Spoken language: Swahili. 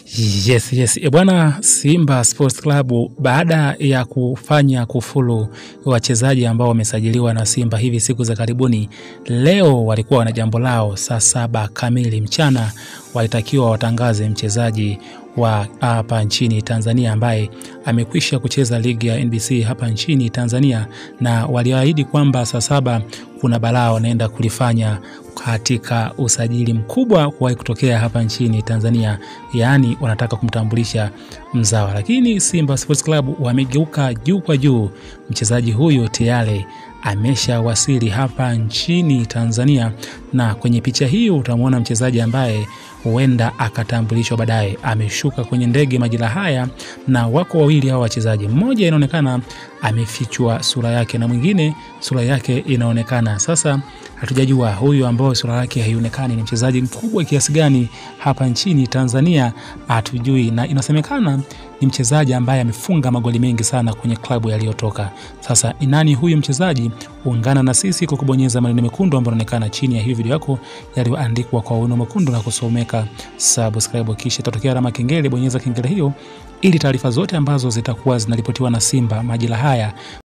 Yes, yes. E bwana, Simba Sports Club baada ya kufanya kufulu wachezaji ambao wamesajiliwa na Simba hivi siku za karibuni, leo walikuwa wana jambo lao. Saa saba kamili mchana walitakiwa watangaze mchezaji wa hapa nchini Tanzania ambaye amekwisha kucheza ligi ya NBC hapa nchini Tanzania, na waliahidi kwamba saa saba kuna balaa wanaenda kulifanya katika usajili mkubwa kuwahi kutokea hapa nchini Tanzania, yaani wanataka kumtambulisha mzawa. Lakini Simba Sports Club wamegeuka juu kwa juu, mchezaji huyu tayari ameshawasili hapa nchini Tanzania, na kwenye picha hiyo utamwona mchezaji ambaye huenda akatambulishwa baadaye. Ameshuka kwenye ndege majira haya, na wako wawili hao wachezaji, mmoja inaonekana amefichwa sura yake na mwingine sura yake inaonekana. Sasa hatujajua huyu ambao sura yake haionekani ni mchezaji mkubwa kiasi gani hapa nchini Tanzania, hatujui, na inasemekana ni mchezaji ambaye amefunga magoli mengi sana kwenye klabu yaliyotoka. Sasa ni nani huyu mchezaji? Ungana na sisi kwa kubonyeza maneno mekundu ambayo yanaonekana chini ya hii video yako yaliyoandikwa kwa wino mwekundu na kusomeka subscribe, kisha itatokea alama kengele. Bonyeza kengele hiyo ili taarifa zote ambazo zitakuwa zinaripotiwa na Simba majira haya